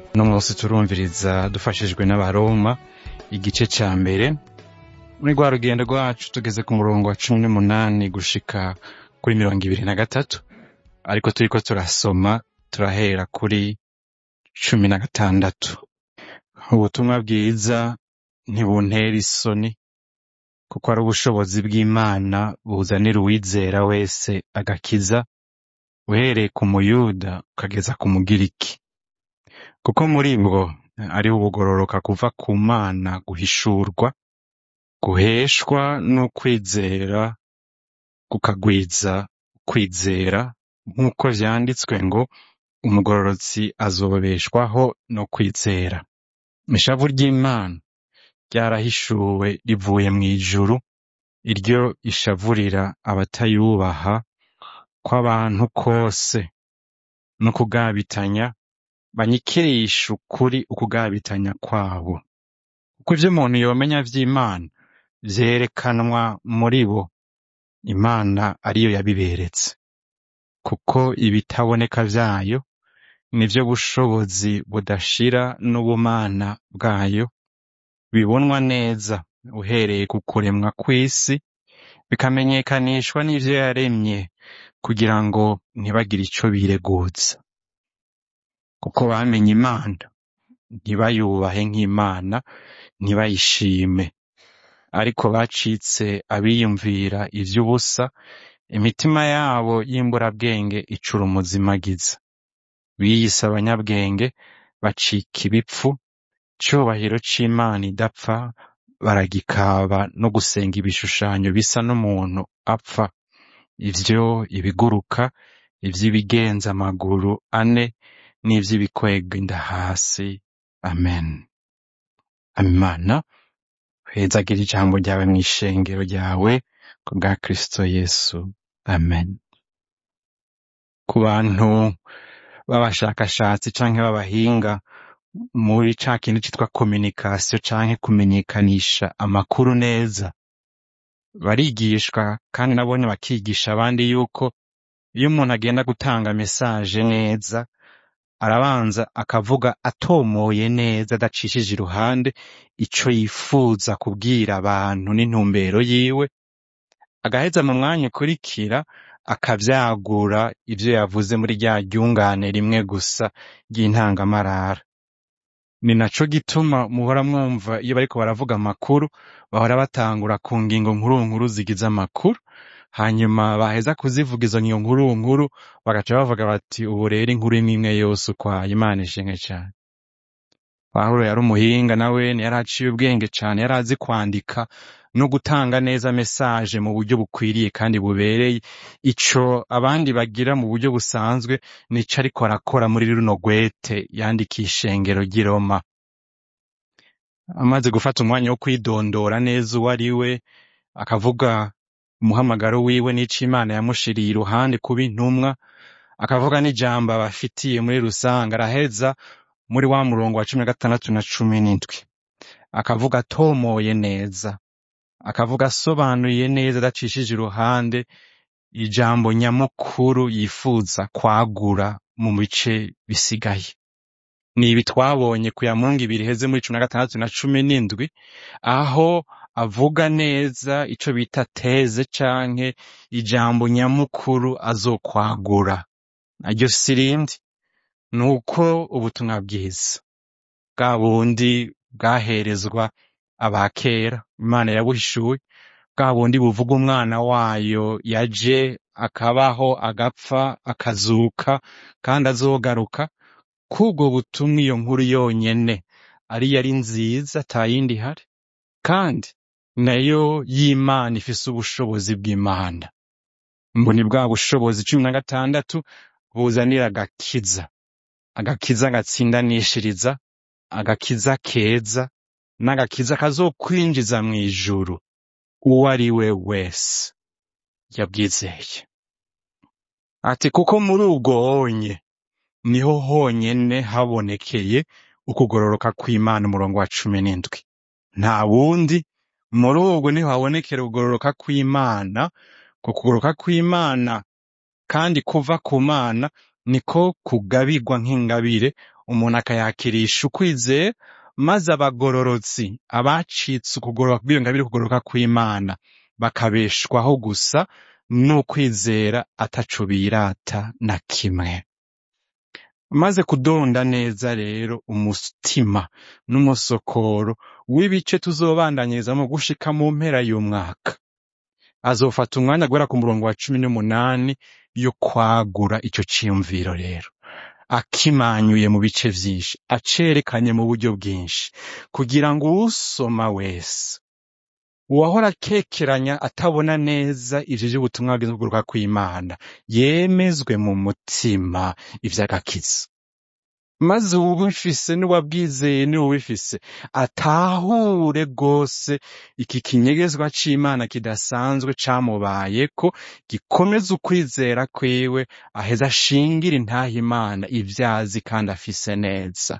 uno munsi turumviriza dufashijwe n'abaroma igice ca mbere muri rwa rugendo rwacu tugeze ku murongo wa cumi n'umunani gushika kuri mirongo ibiri na gatatu ariko turiko turasoma turahera kuri cumi na gatandatu ubutumwa bwiza ntibuntera isoni kuko ari ubushobozi bw'imana buzanira uwizera wese agakiza uhereye ku muyuda ukageza ku mugiriki kuko muri bwo ariho ubugororoka kuva ku mana guhishurwa guheshwa n'ukwizera kukagwiza kwizera nk'uko vyanditswe ngo umugororotsi azobeshwaho no kwizera ishavu ry'imana ryarahishuwe rivuye mw'ijuru iryo ishavurira abatayubaha kw'abantu kose no kugabitanya banyikirisha ukuri ukugabitanya kwabo kuko ivyo umuntu yomenya vy'imana vyerekanwa muri bo imana ariyo yabiberetse kuko ibitaboneka vyayo nivyo bushobozi budashira n'ubumana bwayo bibonwa neza uhereye ku kuremwa kw'isi bikamenyekanishwa n'ivyo yaremye kugira ngo ntibagire ico bireguza kuko bamenye imana ntibayubahe nk'imana ntibayishime ariko bacitse abiyumvira ivy'ubusa imitima yabo y'imburabwenge icura umuzimagiza biyise abanyabwenge bacika ibipfu icubahiro c'imana idapfa baragikaba no gusenga ibishushanyo bisa n'umuntu apfa ivyo ibiguruka ivy'ibigenza amaguru ane n'ivy'ibikwega inda hasi amen imana hezagira ijambo ryawe mw'ishengero ryawe ku bwa kristo yesu amen ku bantu b'abashakashatsi canke b'abahinga muri ca kintu citwa communication canke kumenyekanisha amakuru neza barigishwa kandi nabone bakigisha abandi yuko iyo umuntu agenda gutanga mesaje neza arabanza akavuga atomoye neza adacishije iruhande ico yifuza kubwira abantu n'intumbero yiwe agaheza mu mwanya ukurikira akavyagura ivyo yavuze muri rya ryungane rimwe gusa ry'intangamarara ni naco gituma muhora mwumva iyo bariko baravuga amakuru bahora batangura ku ngingo nkuru nkuru zigize amakuru hanyuma baheza kuzivuga izo ngingo nkuru nkuru bagaca bavuga bati ubu rero inkuru imwe imwe yose ukwaye imana ishimwe cane pawulo yari umuhinga nawe yari aciye ubwenge cane yari azi kwandika no gutanga neza mesaje mu buryo bukwiriye kandi bubereye ico abandi bagira mu buryo busanzwe nico ariko arakora muri runo gwete yandikiye ishengero ry'i Roma amaze gufata umwanya wo kwidondora neza uwo ari we akavuga umuhamagaro wiwe n'ico imana yamushiriye iruhande kuba intumwa akavuga n'ijambo abafitiye muri rusange araheza muri wa murongo wa cumi na gatandatu na cumi n'indwi akavuga atomoye neza akavuga asobanuye neza adacishije iruhande ijambo nyamukuru yifuza kwagura mu bice bisigaye ni ibi twabonye ku ya mungu ibiri heze muri cumi na gatandatu na cumi n'indwi aho avuga neza ico bita teze canke ijambo nyamukuru azokwagura naryo sirindi ni uko ubutumwa bwiza bwa bundi bwaherezwa abakera imana yabuhishuwe bwa bundi buvuga umwana wayo yaje akabaho agapfa akazuka kandi azogaruka kubwo butumwa iyo nkuru yonyene ariyo ari nziza atayindi ihari kandi nayo y'imana ifise ubushobozi bw'imana ngo ni bwa bushobozi cumi na gatandatu buzanira agakiza agakiza gatsindanishiriza agakiza keza n'agakiza kazokwinjiza mw'ijuru uwo ari we wese yabwizeye ati kuko muri ubwo honye niho honyene habonekeye ukugororoka kw'imana umurongo wa cumi n'indwi nta wundi muri ubwo niho habonekera ukugororoka kw'imana ku kugororoka kw'imana kandi kuva ku mana niko kugabirwa nk'ingabire umuntu akayakirisha ukwizera maze abagororotsi abacitse ukugororoka kw'iyo ngabire kugororoka kw'imana bakabeshwaho gusa n'ukwizera ataco birata na kimwe maze kudonda neza rero umutima n'umusokoro w'ibice tuzobandanyirizamo gushika mu mpera y'umwaka azofata umwanya guhera ku murongo wa cumi n'umunani yo kwagura ico ciyumviro rero akimanyuye mu bice vyinshi acerekanye mu buryo bwinshi kugira ngo uwusoma wese uwahora akekeranya atabona neza ivyo vy'ubutumwa bwiza kuguruka kw'imana yemezwe mu mutima ivy'agakiza maze uwubifise n'uwabwizeye n'uwubifise atahure rwose iki kinyegezwa c'imana kidasanzwe camubayeko gikomeza ukwizera kwiwe aheza ashingire intaha imana ivyazi kandi afise neza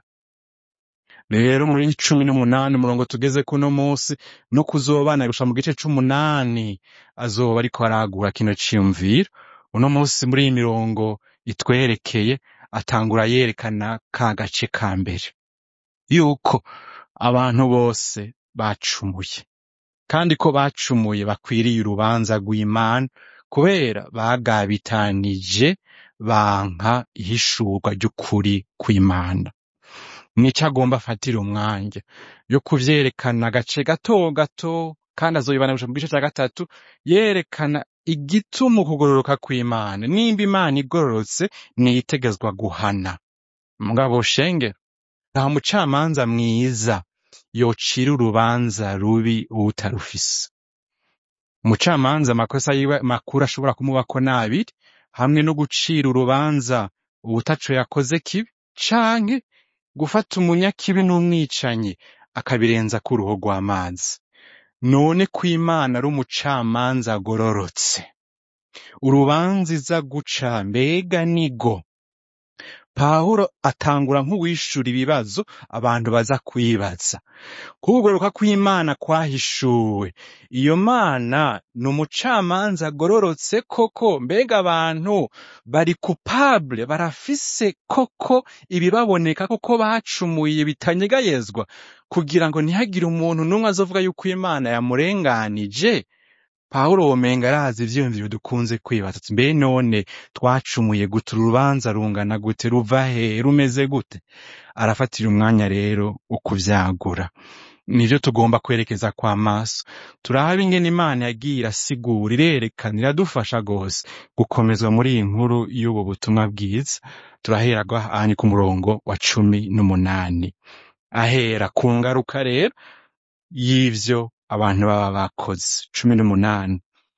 rero muri cumi n'umunani umurongo tugeze kuno munsi no kuzobana gusha mu gice c'umunani azoba ariko aragura kino ciyumviro uno munsi muri iyi mirongo itwerekeye atangura yerekana ka gace ka mbere yuko abantu bose bacumuye kandi ko bacumuye bakwiriye urubanza rw'imana kubera bagabitanije banka ihishurwa ry'ukuri kw'imana nico agomba afatira umwanya yo kuvyerekana agace gato gato kandi azoyibana gushika mu gice ca gatatu yerekana igituma ukugororoka kw'imana nimba imana igororotse niyitegezwa guhana mugabo shenge nta mucamanza mwiza yocira urubanza rubi uwutarufise umucamanza amakosa yiwe makuru ashobora kumubako nabiri hamwe no gucira urubanza uwutaco yakoze kibi canke gufata umunyakibi n'umwicanyi akabirenza ku ruho rw'amazi none ko imana ari umucamanza agororotse urubanza iza guca mbega nigo pawulo atangura nk'uwishura ibibazo abantu baza kwibaza kugororoka kw'imana kwahishuwe iyo mana ni umucamanza agororotse koko mbega abantu bari kupable barafise koko ibibaboneka koko bacumuye bitanyegayezwa kugira ngo ntihagire umuntu n'umwe azovuga yuko imana yamurenganije pawulo womenga arazi ivyiyumviro dukunze kwibaza ati mbe none twacumuye gute urubanza rungana gute ruva he rumeze gute arafatira umwanya rero wo kuvyagura nivyo tugomba kwerekeza kwa maso turabe ingene imana yagiye irasigura irerekana iradufasha rwose gukomezwa muri iyi nkuru y'ubu butumwa bwiza turahera ahanye ku murongo wa cumi n'umunani ahera ku ngaruka rero y'ivyo abantu baba bakoze cumi n'umunani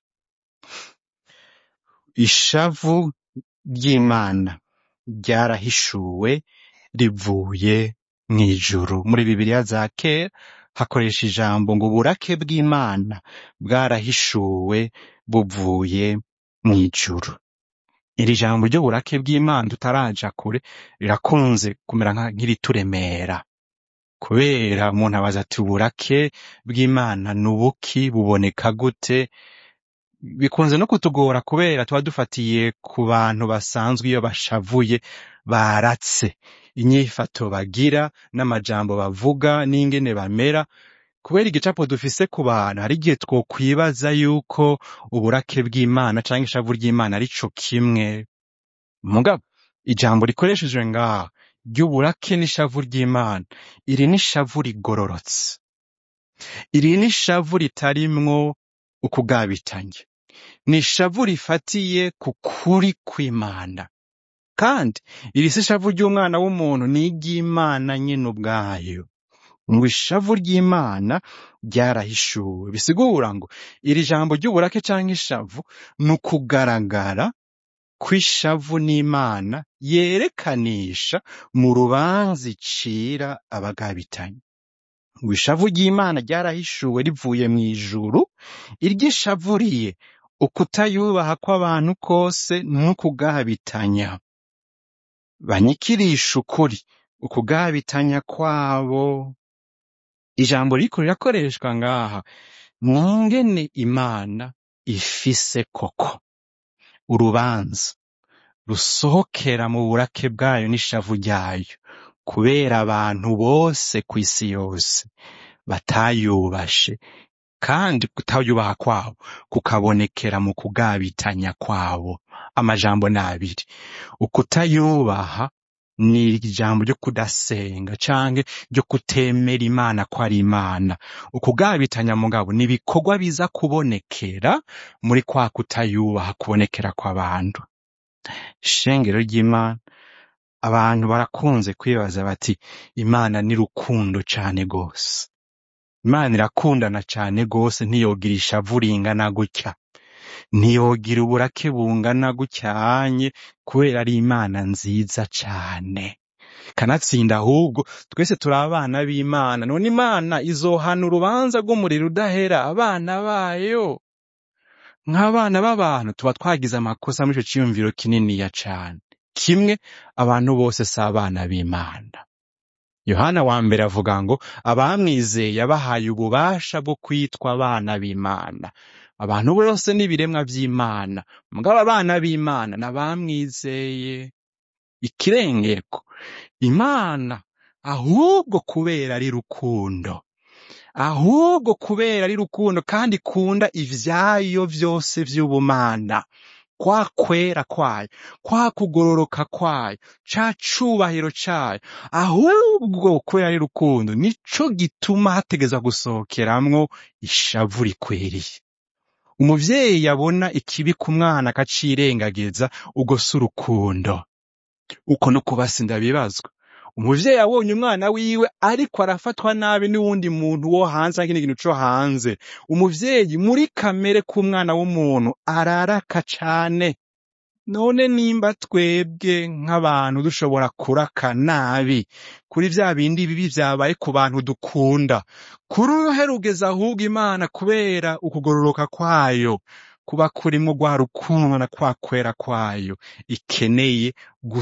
ishavu ry'imana ryarahishuwe rivuye mw'ijuru muri bibiliya za kera hakoresha ijambo ngo uburake bw'imana bwarahishuwe buvuye mw'ijuru iri jambo ry'uburake bw'imana tutaraja kure rirakunze kumera nka- nk'irituremera kubera umuntu abaza ati uburake bw'imana ni ubuki buboneka gute bikunze no kutugora kubera tuba dufatiye ku bantu basanzwe iyo bashavuye baratse inyifato bagira n'amajambo bavuga n'ingene bamera kubera igicapo dufise ku bantu hari igihe twokwibaza yuko uburake bw'imana canke ishavu ry'imana ari co kimwe mugabo ijambo rikoreshejwe ngaha ry'uburake n'ishavu ry'imana iri ni ishavu rigororotse iri ni ishavu ritarimwo ukugabitanya ni ishavu rifatiye ku kuri kw'imana kandi iri si ishavu ry'umwana w'umuntu ni iry'imana nyine ubwayo ngo ishavu ry'imana ryarahishuwe bisigura ngo iri jambo ry'uburake canke ishavu ni ukugaragara kw'ishavu n'imana yerekanisha mu rubanza icira abagabitanye ngo ishavu ry'imana ryarahishuwe rivuye mu ijuru iry'ishavuriye ukutayubaha kw'abantu kose n'ukugabitanya banyikirisha ukuri ukugabitanya kwabo ijambo riko rirakoreshwa ngaha mwingene imana ifise koko urubanza rusohokera mu burake bwayo n'ishavu ryayo kubera abantu bose kw'isi yose batayubashe kandi kutayubaha kwabo kukabonekera mu kugabitanya kwabo amajambo ni abiri ukutayubaha ni ijambo ryo kudasenga canke ryo kutemera imana ko ari imana ukugabitanya mugabo ni ibikorwa biza kubonekera muri kwa kutayubaha kubonekera kw'abantu ishengero ry'imana abantu barakunze kwibaza bati imana ni rukundo cane gose imana irakundana cane gose ntiyogira ishavu ringana gutya ntiyogira uburake bungana gutyanye kubera ari imana nziza cane kanatsinda ahubwo twese turi abana b'imana none imana izohana urubanza rw'umuriro udahera abana bayo nk'abana b'abantu tuba twagize amakosa muri ico ciyumviro kininiya cane kimwe abantu bose si abana b'imana yohana wa mbere avuga ngo abamwizeye yabahaye ububasha bwo kwitwa abana b'imana abantu bose n'ibiremwa vy'imana mugabo abana b'imana n'abamwizeye ikirengeko imana ahubwo kubera ari rukundo ahubwo kubera ari rukundo kandi ikunda ivyayo vyose vy'ubumana kwa kwera kwayo kwa kugororoka kwayo ca cubahiro cayo ahubwo kubera ari rukundo nico gituma hategezwa gusohokeramwo ishavu rikwiriye umuvyeyi yabona ikibi ku mwana akacirengagiza ubwo si urukundo uko no kubasi ndabibazwa umuvyeyi abonye umwana wiwe ariko arafatwa nabi n'uwundi muntu wo hanze canke ikindi kintu co hanze umuvyeyi muri kamere k'umwana w'umuntu araraka cane none nimba twebwe nk'abantu dushobora kuraka nabi kuri vya bindi bibi vyabaye ku bantu dukunda kuri uruhe rugeza ahubwo imana kubera ukugororoka kwayo kuba kurimwo rwa rukundo na kwa kwera kwayo ikeneye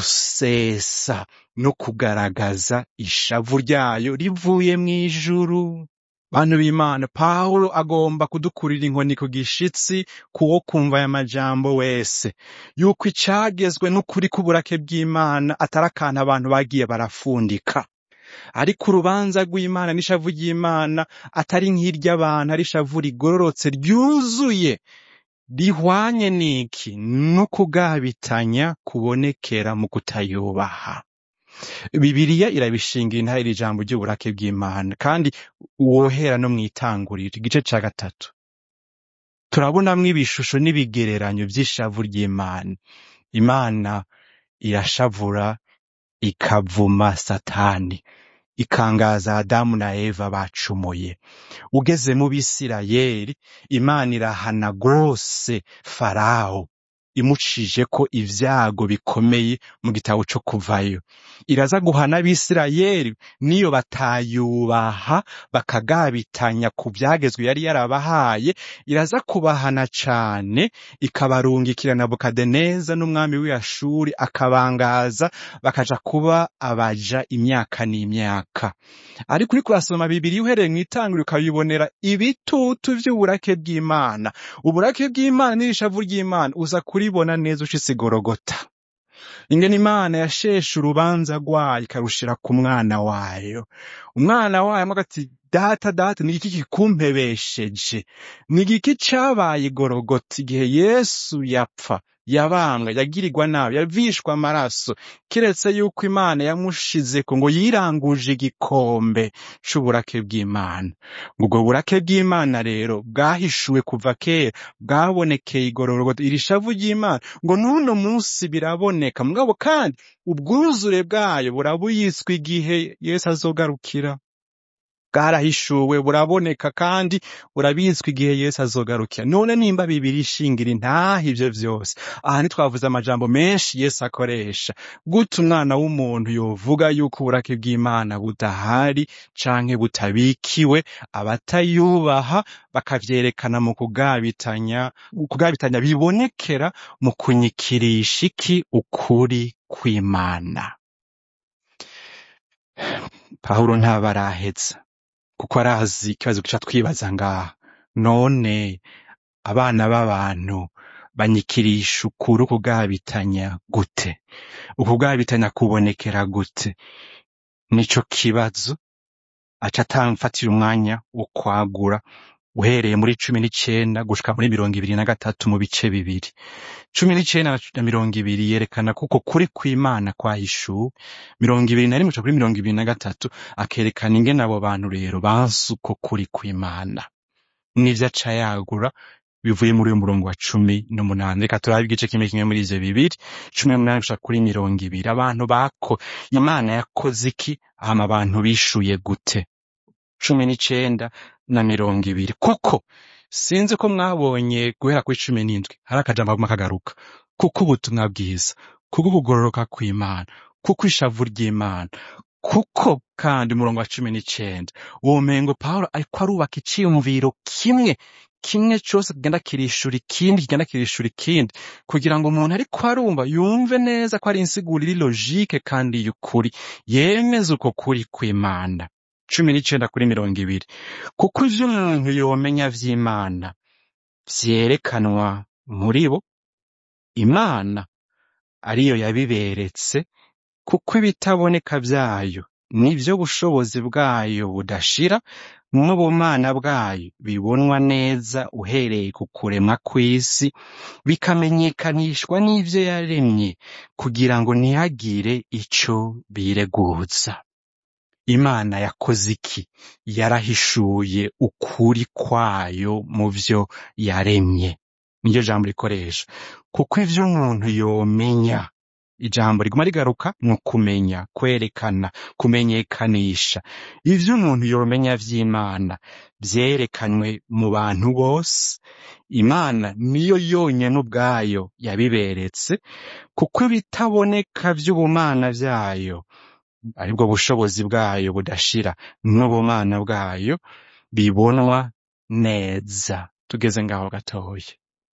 gusesa no kugaragaza ishavu ryayo rivuye mw'ijuru bantu b'imana pawulo agomba kudukurira inkoni ku gishitsi kuwo kumva aya majambo wese yuko icagezwe n'ukuri k'uburake bw'imana atari akantu abantu bagiye barafundika ariko urubanza rw'imana n'ishavu ry'imana atari nk'iry'abantu ari ishavu rigororotse ryuzuye rihwanye n'iki no kugabitanya kubonekera mu kutayubaha Bibiliya irabishingira intare iri jambo ry'uburake bw'Imana kandi wohera no mw'itanguriro igice ca gatatu turabonamwo ibishusho n'ibigereranyo vy'ishavu ry'Imana Imana irashavura ikavuma Satani ikangaza Adamu na Eva bacumuye ugeze mu Bisirayeli Imana irahana gose Farawo imucije ko ivyago bikomeye mu gitabo co kuvayo iraza guhana abisirayeli niyo batayubaha bakagabitanya ku vyagezwe yari yarabahaye iraza kubahana cane ikabarungikira Nebukadineza n'umwami w'Ashuri akabangaza bakaja kuba abaja imyaka n'imyaka ariko uriko urasoma Bibiliya uhereye mw'itanguriro ukabibonera ibitutu vy'uburake bw'Imana uburake bw'Imana n'ishavu ry'Imana uza kuribona neza ushitse i Gorogota ingene Imana yasheshe urubanza rwayo ikarushira ku mwana wayo umwana wayo amwe agati data data ni iki kikumpebesheje ni igiki cabaye i Gorogota igihe Yesu yapfa yabambwa yagirirwa nabi yavishwa amaraso kiretse yuko Imana yamushizeko ngo yiranguje igikombe c'uburake bw'Imana ubwo burake bw'Imana rero bwahishuwe kuva kera bwabonekeye i Gorogota iri shavu ry'Imana ngo n'uno munsi biraboneka mugabo kandi ubwuzure bwayo burabuyiswe igihe Yesu azogarukira bwarahishuwe buraboneka kandi burabitswe igihe Yesu azogarukira none nimba bibiri ishingira intaha ivyo vyose aha ntitwavuze amajambo menshi Yesu akoresha gute umwana w'umuntu yovuga yuko uburake bw'Imana budahari canke butabikiwe abatayubaha bakavyerekana mu kugabitanya kugabitanya bibonekera mu kunyikirisha iki ukuri kw'Imana Pawulo ntabaraheza kuko arazi ikibazo gica twibaza ngaha none abana b'abantu banyikirisha ukuri ukugabitanya gute ukugabitanya kubonekera gute nico kibazo aca atamfatira umwanya wo kwagura uhereye muri cumi n'icenda gushika muri mirongo ibiri na gatatu mu bice bibiri cumi n'icenda na mirongo ibiri yerekana kuko kuri kw'imana kwahishuwe mirongo ibiri na rimwe gushika kuri mirongo ibiri na gatatu akerekana ingene abo bantu rero banse uko kuri kw'imana n'ivyo aca yagura bivuye muri uyu murongo wa cumi n'umunani reka turabe igice kimwe kimwe muri ivyo bibiri cumi n'umunani gushika kuri mirongo ibiri abantu bako imana yakoze iki hama abantu bishuye gute cumi n'icenda na mirongo ibiri kuko sinzi ko mwabonye guhera kuri cumi n'indwi hari akajambo kaguma kagaruka kuko ubutumwa bwiza kuko ukugororoka kw'imana kuko ishavu ry'imana kuko kandi umurongo wa cumi n'icenda uwo mengo pawulo ariko arubaka iciyumviro kimwe kimwe cose kigenda kirishura ikindi kigenda kirishura ikindi kugira ngo umuntu ariko arumva yumve neza ko ari insiguro iri logike kandi y'ukuri yemeze uko kuri kw'imana cumi n'icenda kuri mirongo ibiri kuko ivyo umuntu yomenya vy'imana vyerekanwa muri bo imana ariyo yabiberetse kuko ibitaboneka vyayo nivyo bushobozi bwayo budashira n'ubumana bwayo bibonwa neza uhereye ku kuremwa kw'isi bikamenyekanishwa n'ivyo yaremye kugira ngo ntihagire ico bireguza imana yakoze iki yarahishuye ukuri kwayo mu vyo yaremye niryo jambo rikoresha kuko ivyo umuntu yomenya ijambo riguma rigaruka ni ukumenya kwerekana kumenyekanisha ivyo umuntu yomenya vy'imana vyerekanywe mu bantu bose imana niyo yonyene ubwayo yabiberetse kuko ibitaboneka vy'ubumana vyayo aribwo bushobozi bwayo budashira n'ubumana bwayo bibonwa neza tugeze ngaho gatoya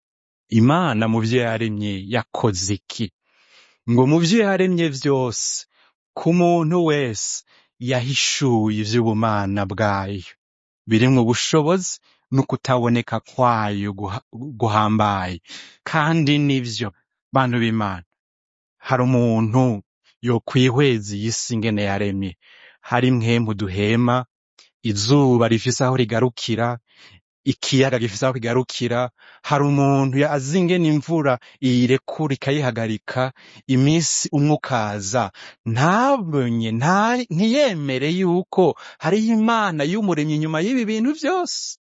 imana mu vyo yaremye yakoze iki ngo mu vyo yaremye vyose ku muntu wese yahishuye ivy'ubumana bwayo birimwo ubushobozi n'ukutaboneka kwayo guha- guhambaye kandi nivyo bantu b'imana hari umuntu yokwihweza iyi si ingene yaremye hari mwemu duhema izuba rifise aho rigarukira ikiyaga gifise aho kigarukira hari umuntu azi ingene imvura iyirekura ikayihagarika iminsi umwe ukaza ntabonye nta- ntiyemere yuko hariyo imana y'umuremyi inyuma y'ibi bintu vyose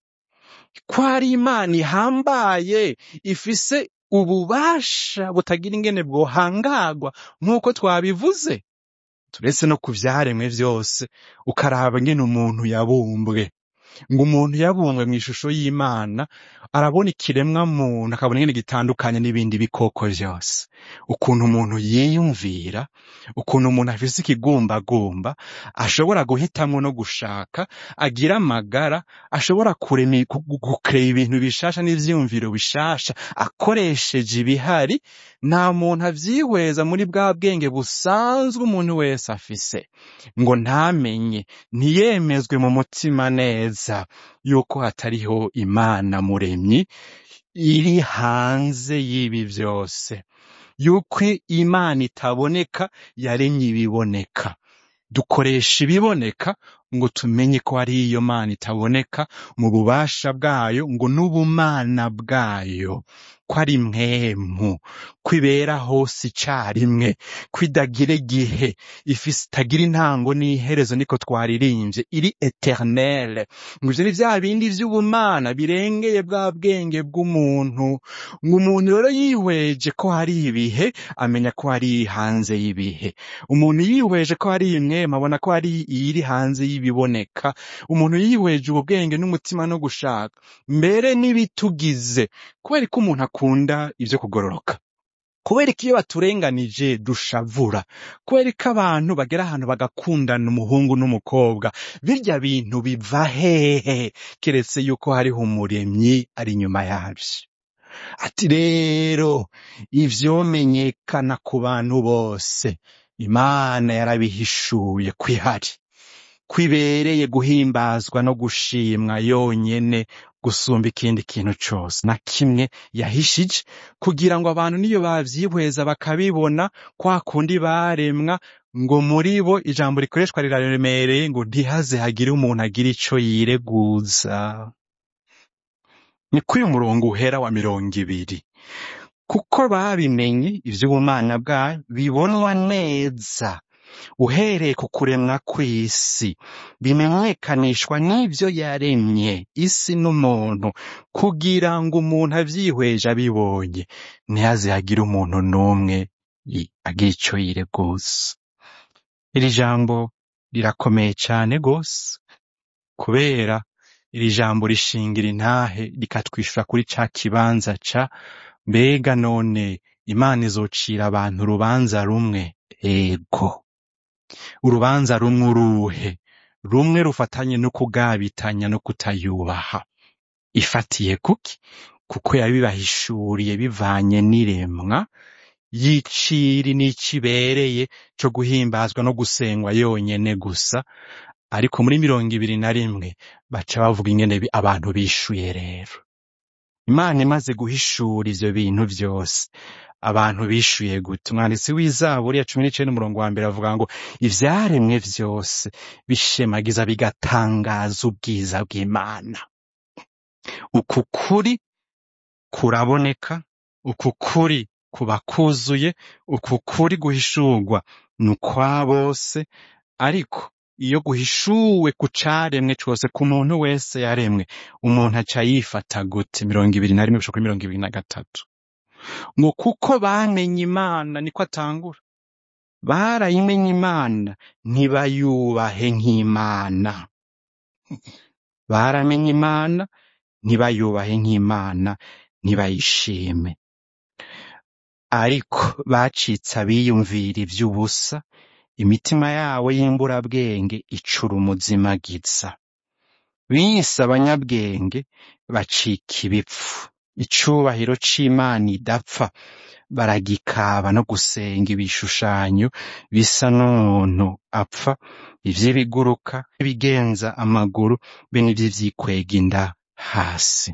ko hari imana ihambaye ifise ububasha butagira ingene bwohangagwa nk'uko twabivuze turetse no ku vyaremwe vyose ukaraba ingene umuntu yabumbwe ngo umuntu yabumbwe mw'ishusho y'imana arabona ikiremwa muntu akabona ingene gitandukanye n'ibindi bikoko vyose ukuntu umuntu yiyumvira ukuntu umuntu afise ikigumbagumba ashobora guhitamwo no gushaka agira amagara ashobora kurema gu- gu- gukrera ibintu bishasha n'ivyiyumviro bishasha akoresheje ibihari nta muntu avyihweza muri bwa bwenge busanzwe umuntu wese afise ngo ntamenye ntiyemezwe mu mutima neza yuko hatariho imana muremyi iri hanze y'ibi vyose yuko imana itaboneka yaremye ibiboneka dukoresha ibiboneka ngo tumenye ko ari iyo mana itaboneka mu bubasha bwayo ngo n'ubumana bwayo ko ari mwemu ko ibera hose icarimwe ko idagira igihe ifise itagira intango n'iherezo niko twaririmbye iri eternelle ngo ivyo ni vya bindi vy'ubumana birengeye bwa bwenge bw'umuntu ngo umuntu rero yihweje ko hari ibihe amenya ko hari hanze y'ibihe umuntu yihweje ko hari imwema abona ko hari iyiri hanze y'ibiboneka umuntu yihweje ubu bwenge n'umutima no gushaka mbere n'ibitugize kubera ko umuntu akunda ivyo kugororoka kubera ko iyo baturenganije dushavura kubera ko abantu bagera ahantu bagakundana umuhungu n'umukobwa birya bintu biva hehe keretse yuko hariho umuremyi ari inyuma yavyo ati rero ivyomenyekana ku bantu bose imana yarabihishuye kwihari kwibereye guhimbazwa no gushimwa yonyene gusumba ikindi kintu cose na kimwe yahishije kugira ngo abantu niyo bavyihweza bakabibona kwa kundi baremwa ngo muri bo ijambo rikoreshwa riraremereye ngo ntihaze hagire umuntu agira ico yireguza ni kuri uyu murongo uhera wa mirongo ibiri kuko babimenye ivy'ubumana bwayo bibonwa neza uhereye ku kuremwa kw'isi bimenyekanishwa n'ivyo yaremye isi n'umuntu kugira ngo umuntu avyihweje abibonye ntihaze hagire umuntu n'umwe yi- agira ico yireguza iri jambo rirakomeye cane gose kubera iri jambo rishingira intahe rikatwishura kuri ca kibanza ca mbega none imana izocira abantu urubanza rumwe ego urubanza rumwe uruhe rumwe rufatanye no kugabitanya no kutayubaha ifatiye kuki kuko yabibahishuriye bivanye n'iremwa y'iciri n'icibereye co guhimbazwa no gusengwa yonyene gusa ariko muri mirongo ibiri na rimwe baca bavuga ingene bi- abantu bishuye rero imana imaze guhishura ivyo bintu vyose abantu bishuye gute umwanditsi w'izaburi ya cumi n'icenda umurongo wa mbere avuga ngo ivyaremwe vyose bishemagiza bigatangaza ubwiza bw'imana uku kuri kuraboneka uku kuri kuba kuzuye uku kuri guhishurwa ni ukwa bose ariko iyo guhishuwe ku caremwe cose ku muntu wese yaremwe umuntu aca yifata gute mirongo ibiri na rimwe gushika kuri mirongo ibiri na gatatu ngo kuko bamenye imana niko atangura barayimenye imana ntibayubahe nk'imana baramenye imana ntibayubahe nk'imana ntibayishime ariko bacitse abiyumvira ivy'ubusa imitima yabo y'imburabwenge icura umuzimagiza bise abanyabwenge bacika ibipfu icubahiro c'imana idapfa baragikaba no gusenga ibishushanyo bisa n'umuntu apfa ivy'ibiguruka ibigenza amaguru be n'ivy'ivyikwega inda hasi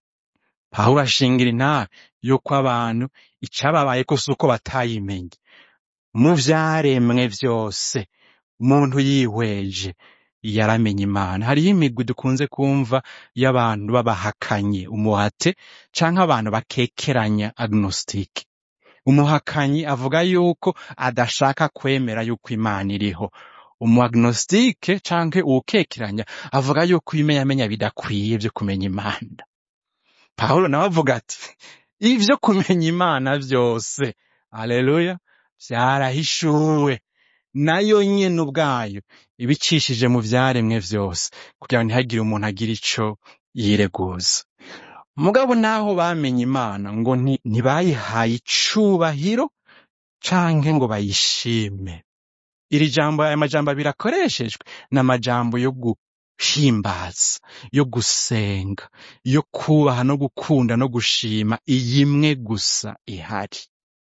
pawulo ashingira intahe yuko abantu icababayeko si uko batayimenye mu vyaremwe vyose umuntu yihweje yaramenye imana hariho imigwi dukunze kumva y'abantu b'abahakanyi umuhate canke abantu bakekeranya agnostic umuhakanyi avuga yuko adashaka kwemera yuko imana iriho umuagnostike canke uwukekeranya avuga yuko ibimenyamenya bidakwiye vyo kumenya imana pawulo nawe avuga ati ivyo kumenya imana vyose aleluya vyarahishuwe nayo nyene ubwayo ibicishije mu vyaremwe vyose kugira ngo ntihagire umuntu agira ico yireguza mugabo naho bamenye imana ngo nti- ntibayihaye icubahiro canke ngo bayishime iri jambo aya majambo abiri akoreshejwe ni amajambo yo guhimbaza yo gusenga yo kubaha no gukunda no gushima iyi imwe gusa ihari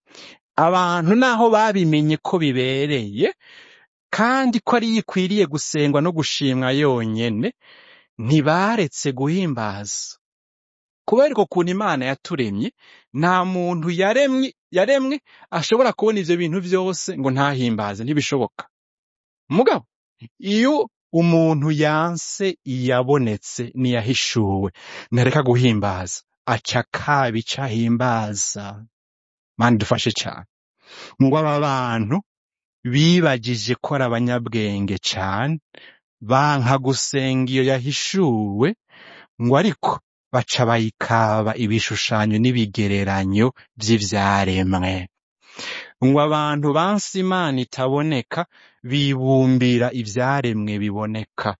abantu naho babimenye ko bibereye kandi ko ari ikwiriye gusengwa no gushimwa yonyene ntibaretse guhimbaza kubera uko kuntu imana yaturemye nta muntu yaremye yaremwe ashobora kubona ivyo bintu vyose ngo ntahimbaze ntibishoboka mugabo iyo umuntu yanse iyabonetse niyahishuwe ntareka guhimbaza aca kaba ico ahimbaza mani dufashe cane ngo aba bantu bibagije ko ari abanyabwenge cane banka gusenga iyo yahishuwe ngo ariko baca bayikaba ibishushanyo n'ibigereranyo vy'ivyaremwe ngo abantu banse imana itaboneka bibumbira ivyaremwe biboneka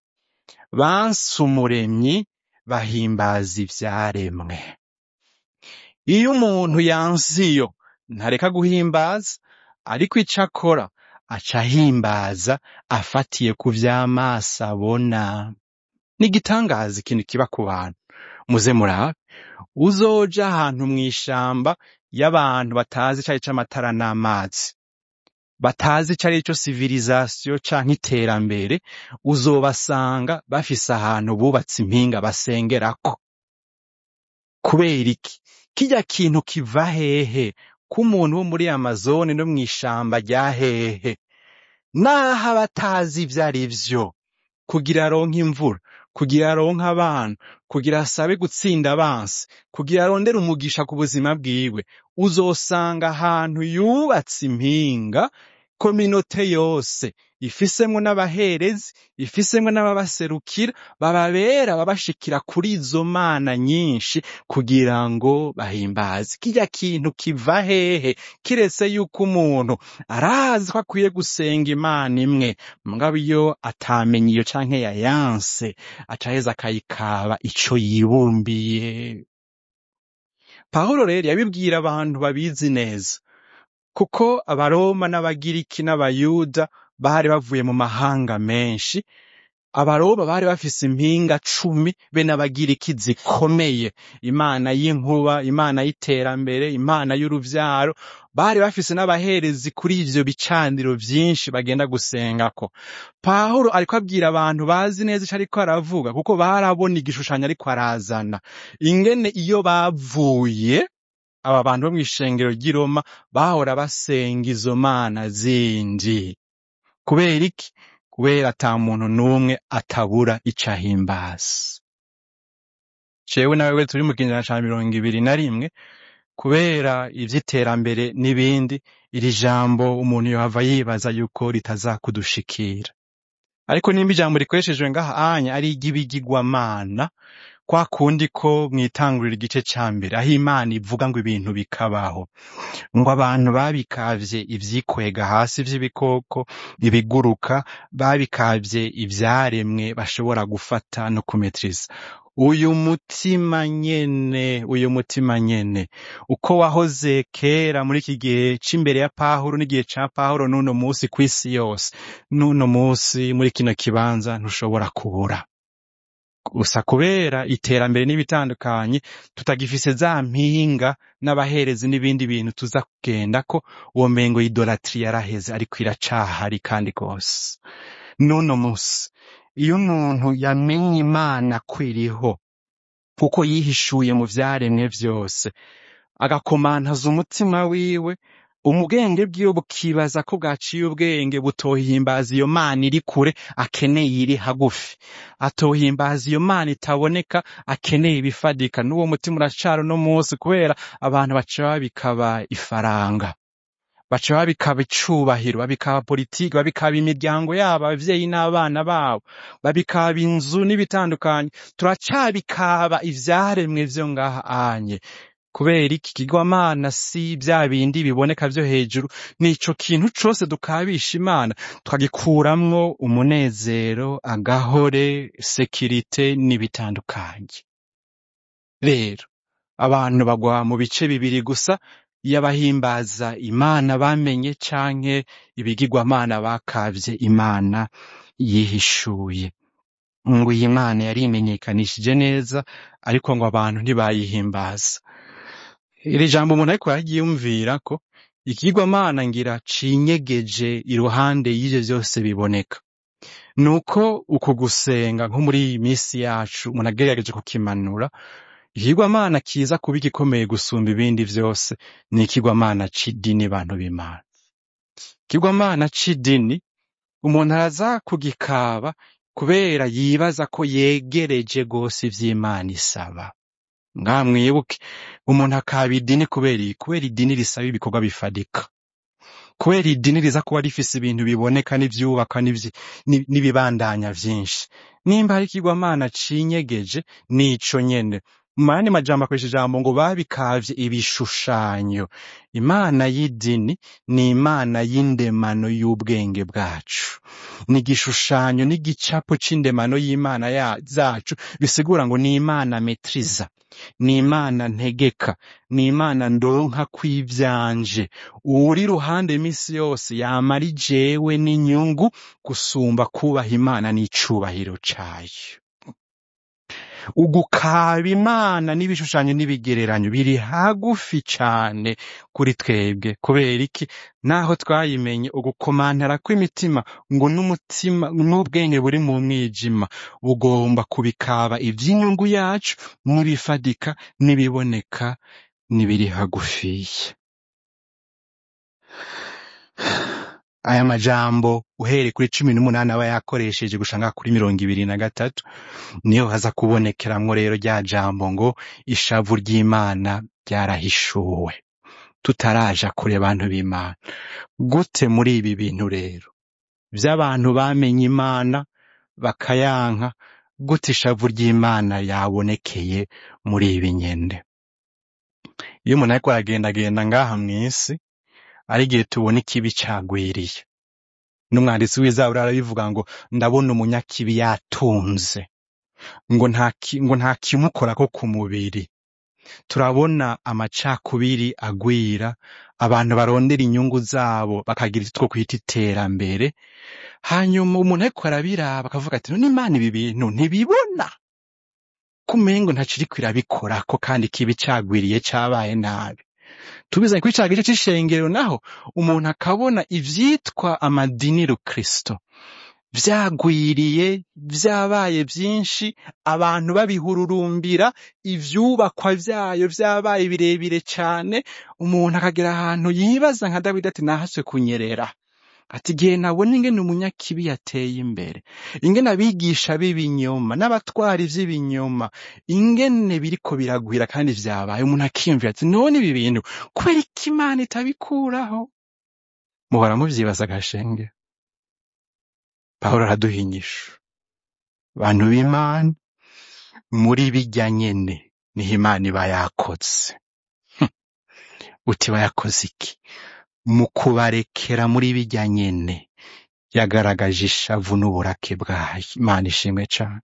banse umuremyi bahimbaza ivyaremwe iyo umuntu yanse iyo ntareka guhimbaza ariko ico akora aca ahimbaza afatiye ku vy'amaso abona ni igitangaza ikintu kiba ku bantu muze murabe uzoja ahantu mw'ishamba y'abantu batazi icari c'amatara n'amazi batazi icari co civilisation canke iterambere uzobasanga bafise ahantu bubatse impinga basengerako kubera iki kirya kintu kiva hehe k'umuntu wo muri amazone no mw'ishamba rya hehe naho aba atazi ivyo ari vyo kugira aronke imvura kugira aronke abana kugira asabe gutsinda abansi kugira arondere umugisha ku buzima bwiwe uzosanga ahantu yubatse impinga kominote yose ifisemwo n'abaherezi ifisemwo n'ababaserukira bababera babashikira kuri izo mana nyinshi kugira ngo bahimbaze kirya kintu kiva hehe kiretse yuko umuntu arazi ko akwiye gusenga imana imwe mugabo iyo atamenye iyo canke yayanse acaheza akayikaba ico yibumbiye pawulo rero yabibwira abantu babizi neza kuko abaroma n'abagiriki n'abayuda bari bavuye mu mahanga menshi abaroma bari bafise impinga cumi be n'abagiriki zikomeye imana y'inkuba imana y'iterambere imana y'uruvyaro bari bafise n'abaherezi kuri ivyo bicaniro vyinshi bagenda gusengako pawulo ariko abwira abantu bazi neza ico ariko aravuga kuko barabona igishushanyo ariko arazana ingene iyo bavuye aba bantu bo mw'ishengero ry'i Roma bahora basenga izo mana zindi kubera iki kubera ata muntu n'umwe atabura ico ahimbaza jewe nawe turi mu kinyejana ca mirongo ibiri na rimwe kubera ivy'iterambere n'ibindi iri jambo umuntu yohava yibaza yuko ritazakudushikira ariko nimba ijambo rikoreshejwe ngaha anya ari iry'ibigirwamana kwa kundi ko mwitangurira igice ca mbere aho imana ivuga ngo ibintu bikabaho ngo abantu babikavye ivyikwega hasi vy'ibikoko ibiguruka babikavye ivyaremwe bashobora gufata no kumetriza uyu mutima nyene uyu mutima nyene uko wahoze kera muri iki gihe c'imbere ya pahuro n'igihe ca pahuro n'uno musi kw'isi yose n'uno musi muri kino kibanza ntushobora kubura gusa kubera iterambere n'ibitandukanye tutagifise za mpinga n'abaherezi n'ibindi bintu tuza kugendako uwo mengo idolatri yaraheze ariko iracahari kandi rwose n'uno musi iyo umuntu yamenye imana ko iriho kuko yihishuye mu vyaremwe vyose agakomantaza umutima wiwe umubwenge bwiwe bukibaza ko bwaciye ubwenge butohimbaza iyo mana iri kure akeneye iri hagufi atohimbaza iyo mana itaboneka akeneye ibifadika n'uwo mutima uracari uno munsi kubera abantu baca babikaba ifaranga baca babikaba icubahiro babikaba politiki babikaba imiryango yabo abavyeyi n'abana babo babikaba inzu n'ibitandukanye turacabikaba ivyaremwe vyo ngaha anye kubera iki kigwamana si bya bindi biboneka vyo hejuru nico kintu cose dukabisha imana twagikuramwo umunezero agahore sekirite n'ibitandukanye rero abantu bagwa mu bice bibiri gusa y'abahimbaza imana bamenye canke ibigirwamana bakavye imana yihishuye ngo iyi mana yarimenyekanishije neza ariko ngo abantu ntibayihimbaza iri jambo umuntu ariko yaryiyumvira ko ikigirwamana ngira cinyegeje iruhande y'ivyo vyose biboneka nuko uku gusenga nko muri iyi minsi yacu umuntu agerageje kukimanura ikigirwamana kiza kuba igikomeye gusumba ibindi vyose ni ikigirwamana c'idini bantu b'imana ikigirwamana c'idini umuntu araza kugikaba kubera yibaza ko yegereje gose ivy'imana isaba ngaha mwibuke umuntu akaba idini kubera iki kubera idini risaba ibikorwa bifadika kubera idini riza kuba rifise ibintu biboneka n'ivyubaka n'ivyi- n'i- n'ibibandanya vyinshi nimba hari ikigwamana cinyegeje nico nyene mu yandi majambo akoresha ijambo ngo babikavye ibishushanyo imana y'idini ni imana y'indemano y'ubwenge bwacu ni igishushanyo n'igicapo c'indemano y'imana ya- zacu bisigura ngo ni imana metriza ni imana ntegeka ni imana ndonka kw'ivyanje uri ruhande imisi yose yama ari jewe n'inyungu gusumba kubaha imana n'icubahiro cayo ugukaba imana n'ibishushanyo n'ibigereranyo biri hagufi cane kuri twebwe kubera iki naho twayimenye ugukomantara kw'imitima ngo n'umutima n'ubwenge buri mu mwijima bugomba kubikaba ivy'inyungu yacu n'ibifadika n'ibiboneka n'ibiri hagufiya aya majambo uhereye kuri cumi n'umunani aba yakoresheje gushanga kuri mirongo ibiri na gatatu niyo haza kubonekeramwo rero rya jambo ngo ishavu ry'imana ryarahishuwe tutaraja kure bantu b'imana gute muri ibi bintu rero vy'abantu bamenye imana bakayanka gute ishavu ry'imana yabonekeye muri ibi nyene iyo umuntu ariko aragendagenda ngaha mw'isi ari igihe tubona ikibi cagwiriye n'umwanditsi w'izaburi arabivuga ngo ndabona umunyakibi yatunze ngo nta ki- ngo nta kimukorako ku mubiri turabona amacakubiri agwira abantu barondera inyungu zabo bakagira icyo kwita iterambere hanyuma umuntu ariko arabiraba akavuga ati none imana ibi bintu ntibibona kumengo ntaciriko irabikorako kandi kibi cagwiriye cabaye nabi tubizanye kuri ca gice c'ishengero naho umuntu akabona ivyitwa amadini kristo vyagwiriye vyabaye vyinshi abantu babihururumbira ivyubakwa vyayo vyabaye birebire cane umuntu akagera ahantu yibaza nka dawidi ati nahaswe kunyerera ati igihe nabona ingene umunyakibi yateye imbere ingene abigisha b'ibinyoma n'abatwara ivy'ibinyoma ingene biriko biragwira kandi vyabaye umuntu akiyumvira ati none ibi bintu kubera iki imana itabikuraho muhora muvyibaza gashenge pawulo araduha inyishu bantu b'imana muri birya nyene niho imana iba yakoze uti bayakoze iki mu kubarekera muri birya nyene yagaragaje ishavu n'uburake bwayo imana ishimwe cane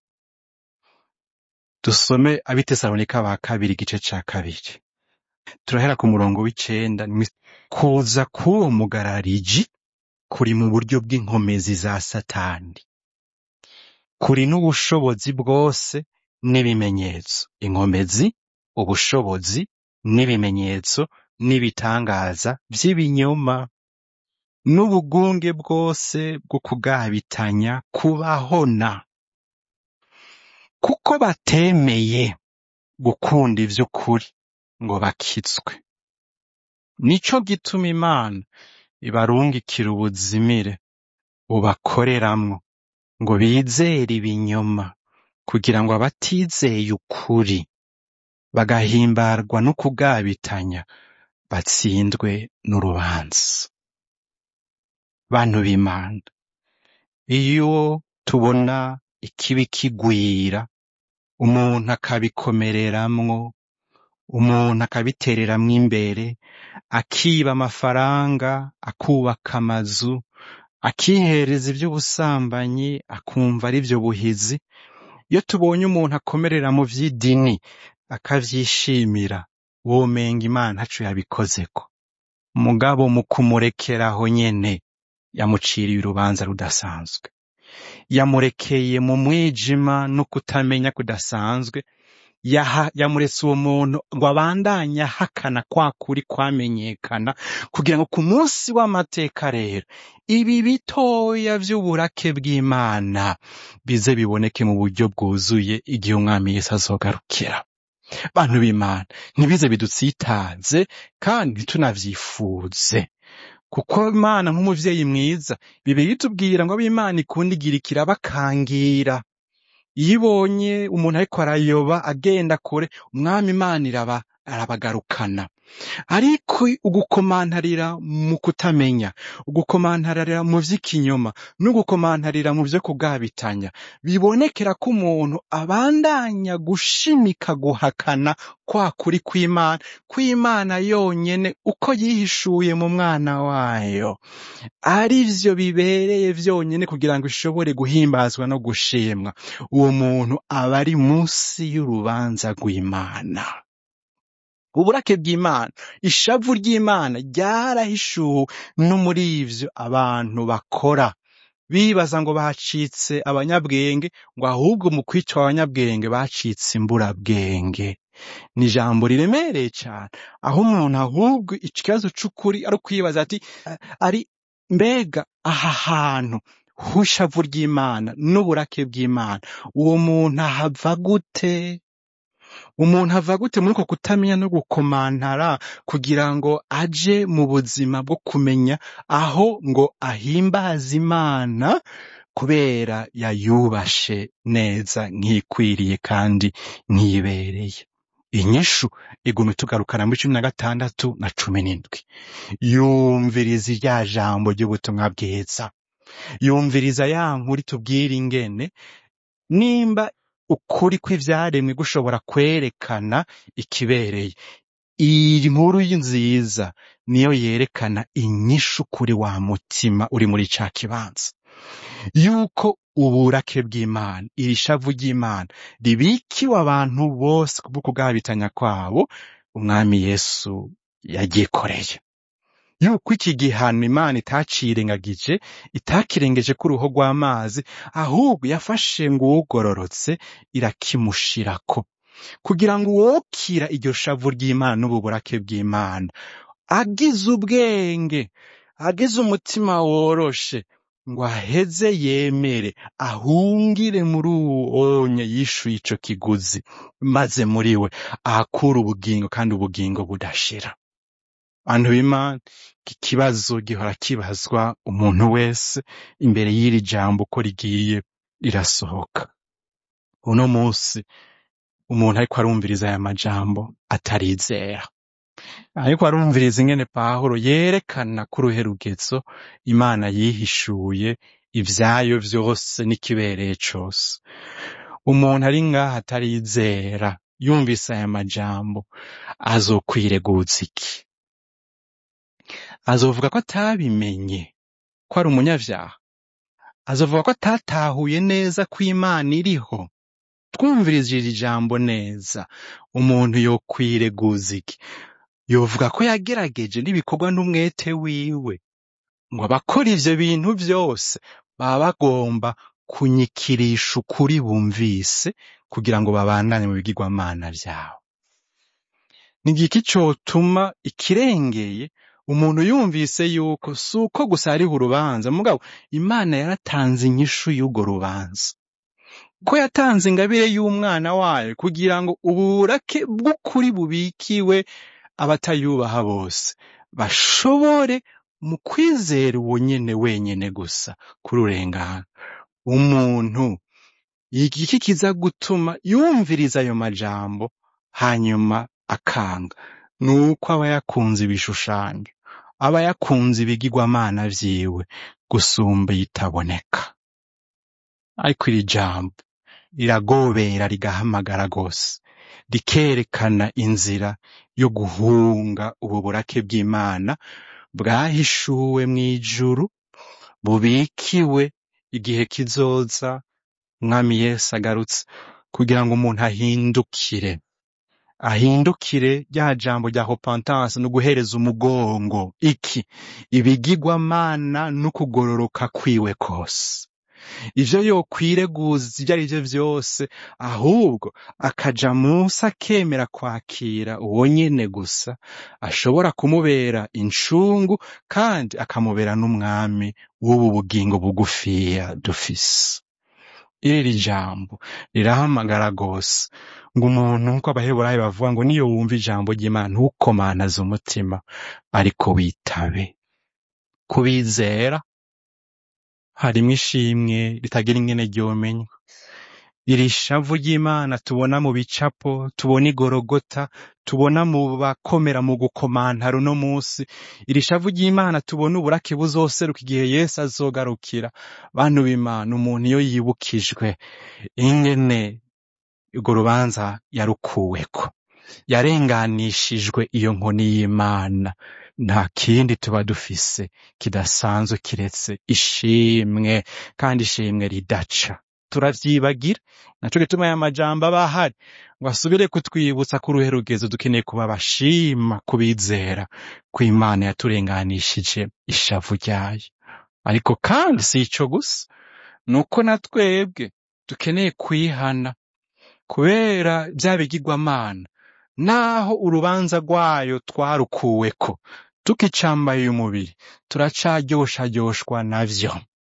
dusome abitesalonika ba kabiri igice ca kabiri turahera ku murongo w'icenda ni- kuza k'uwo mugarariji kuri mu buryo bw'inkomezi za satani kuri n'ubushobozi bwose n'ibimenyetso inkomezi ubushobozi n'ibimenyetso n'ibitangaza vy'ibinyoma n'ubugunge bwose bwo kugabitanya kubahona kuko batemeye gukunda ivy'ukuri ngo bakitswe nico gituma imana ibarungikira ubuzimire bubakoreramwo ngo bizere ibinyoma kugira ngo abatizeye ukuri bagahimbarwa no kugabitanya batsindwe n'urubanza bantu b'imana iyo tubona ikibi kigwira umuntu akabikomereramwo umuntu akabitereramwo imbere akiba amafaranga akubaka amazu akihereza ivy'ubusambanyi akumva ari vyo buhizi iyo tubonye umuntu akomerera mu vy'idini akavyishimira womenga imana ntaco yabikozeko mugabo mu kumurekeraho nyene yamuciriye urubanza rudasanzwe yamurekeye mu mwijima no kutamenya kudasanzwe yaha- yamuretse uwo muntu ngo abandanye ahakana kwa kuri kwamenyekana kugira ngo ku munsi w'amateka rero ibi bitoya vy'uburake bw'imana bize biboneke mu buryo bwuzuye igihe umwami yesu azogarukira bantu b'imana ntibize bidutsitaze kandi tunavyifuze kuko imana nk'umuvyeyi mwiza bibiri itubwira ngo ab'imana ikunda igira ikirabakangira iyo ibonye umuntu ariko arayoba agenda kure umwami imana iraba arabagarukana ariko ugukomantarira mu kutamenya ugukomantarira mu vy'ikinyoma n'ugukomantarira mu vyo kugabitanya bibonekera ko umuntu abandanya gushimika guhakana kwa kuri kw'imana kw'imana yonyene uko yihishuye mu mwana wayo ari vyo bibereye vyonyene kugira ngo ishobore guhimbazwa no gushimwa uwo muntu aba ari munsi y'urubanza rw'imana uburake bw'imana ishavu ry'imana ryarahishuwe no muri ivyo abantu bakora bibaza ngo bacitse abanyabwenge ngo ahubwo mu kwica abanyabwenge bacitse imburabwenge ni ijambo riremereye cane aho umuntu ahubwo ikibazo c'ukuri ari ukwibaza ati "A- ari mbega aha hantu h'ishavu ry'imana n'uburake bw'imana uwo muntu ahava gute umuntu ava gute muri uko kutamenya no gukomantara kugira ngo aje mu buzima bwo kumenya aho ngo ahimbaze imana kubera yayubashe neza nk'ikwiriye kandi nk'ibereye inyishu iguma itugarukana muri cumi na gatandatu na cumi n'indwi yumviriza irya jambo ry'ubutumwa bwiza yumviriza ya nkuru itubwira ingene nimba ukuri kw'ivyaremwe gushobora kwerekana ikibereye iyi nkuru nziza niyo yerekana inyishu kuri wa mutima uri muri ca kibanza yuko uburake bw'imana iri shavu ry'imana ribikiwe abantu bose kubwo kugabitanya kwabo umwami yesu yagikoreye yuko iki gihano imana itacirengagije itakirengeje ko uruho rw'amazi ahubwo yafashe ngo uwugororotse irakimushirako kugira ngo uwokira iryo shavu ry'imana n'ububurake bw'imana agize ubwenge agize umutima woroshe ngo aheze yemere ahungire muri uwonye yishuye ico kiguzi maze muri we ahakura ubugingo kandi ubugingo budashira bantu b'imana iki kibazo gihora kibazwa umuntu wese imbere y'iri jambo uko rigiye rirasohoka uno munsi umuntu ariko arumviriza aya majambo atarizera ariko arumviriza ingene pawulo yerekana ko uruherugezo imana yihishuye ivyayo vyose n'ikibereye cose umuntu ari ngaha atarizera yumvise aya majambo azokwireguza iki azovuga ko atabimenye ko ari umunyavyaha azovuga ko atatahuye neza ko imana iriho twumvirije iri jambo neza umuntu yokwireguza iki yovuga ko yagerageje n'ibikorwa n'umwete wiwe ngo abakora ivyo bintu vyose baba bagomba kunyikirisha ukuri bumvise kugira ngo babandanye mu bigirwamana vyabo ni igiki cotuma ikirengeye umuntu yumvise yuko si uko gusa hariho urubanza mugabo imana yaratanze inyishu y'urwo rubanza ko yatanze ingabire y'umwana wayo kugira ngo uburake bw'ukuri bubikiwe abatayubaha bose bashobore mu kwizera uwo nyene wenyene gusa kururengana umuntu igiki kiza gutuma yumviriza ayo majambo hanyuma akanga nuko aba yakunze ibishushanyo aba yakunze ibigirwamana vyiwe gusumba iyitaboneka ariko iri jambo riragobera rigahamagara rwose rikerekana inzira yo guhunga ubu burake bw'imana bwahishuwe mw'ijuru bubikiwe igihe kizoza umwami yesu agarutse kugira ngo umuntu ahindukire ahindukire rya jambo rya repentance no guhereza umugongo iki ibigirwamana n'ukugororoka kwiwe kose ivyo yokwireguza ivyo ari vyo vyose ahubwo akaja munsi akemera kwakira uwo nyene gusa ashobora kumubera incungu kandi akamubera n'umwami w'ubu bugingo bugufiya dufise iri jambo rirahamagara rwose ngo umuntu nk'uko abaheburayo bavuga ngo niyo wumva ijambo ry'imana ntukomanaze umutima ariko witabe kubizera harimwo ishimwe ritagira ingene ryomenywa iri shavu ry'imana tubona mu bicapo tubona igorogota tubona mu bakomera mu gukomantara uno munsi iri shavu ry'imana tubona uburake buzoseruka igihe yesu azogarukira bantu b'imana umuntu iyo yibukijwe ingene urwo rubanza yarukuweko yarenganishijwe iyo nkoni y'imana nta kindi tuba dufise kidasanzwe kiretse ishimwe kandi ishimwe ridaca turavyibagira naco gituma aya majambo aba ahari ngo asubire kutwibutsa ko uruhe rugezo dukeneye kuba abashima kubizera ko imana yaturenganishije ishavu ryayo ariko kandi si ico gusa nuko na twebwe dukeneye kwihana kubera vya bigirwamana naho urubanza rwayo twarukuweko tukicambaye umubiri turacaryosharyoshwa navyo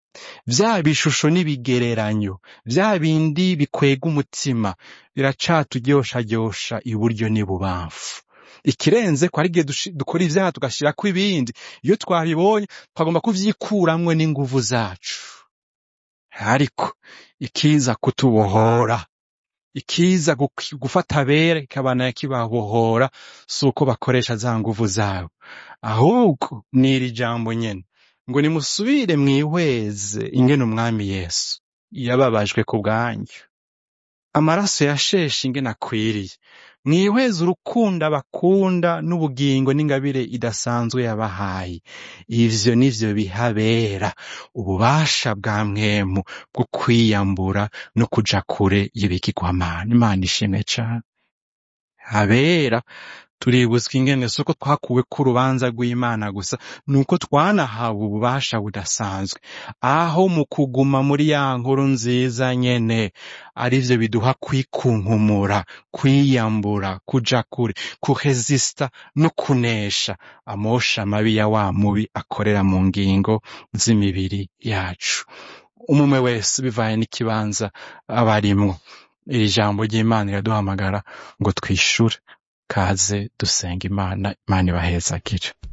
vya bishusho n'ibigereranyo vya bindi bikwega umutima biracaturyosharyosha iburyo n'ibubamfu ikirenze ko ari igihe dushi- dukora ivyaha tugashirako ibindi iyo twabibonye twagomba kuvyikuramwo n'inguvu zacu ariko ikiza kutubohora ikiza gu- gufata abera kikabana kibabohora si uko bakoresha za nguvu zabo ahubwo ni iri jambo nyene ngo nimusubire mwihweze ingene umwami yesu yababajwe ku bwanyu amaraso yasheshe ingene akwiriye mwihweze urukundo abakunda n'ubugingo n'ingabire idasanzwe yabahaye ivyo nivyo bihabera ububasha bwa mwemu bwo kwiyambura no kuja kure y'ibigirwamana imana ishimwe cane habera tuributswa ingene si uko twakuwe ku rubanza rw'imana gusa ni uko twanahawe ububasha budasanzwe aho mu kuguma muri ya nkuru nziza nyene arivyo biduha kwikunkumura kwiyambura kuja kure kuresista no kunesha amosha mabi ya wa mubi akorera mu ngingo z'imibiri yacu umwe wese bivaye n'ikibanza aba arimwo iri jambo ry'imana riraduhamagara ngo twishure kaze dusenga imana imana ibahezagire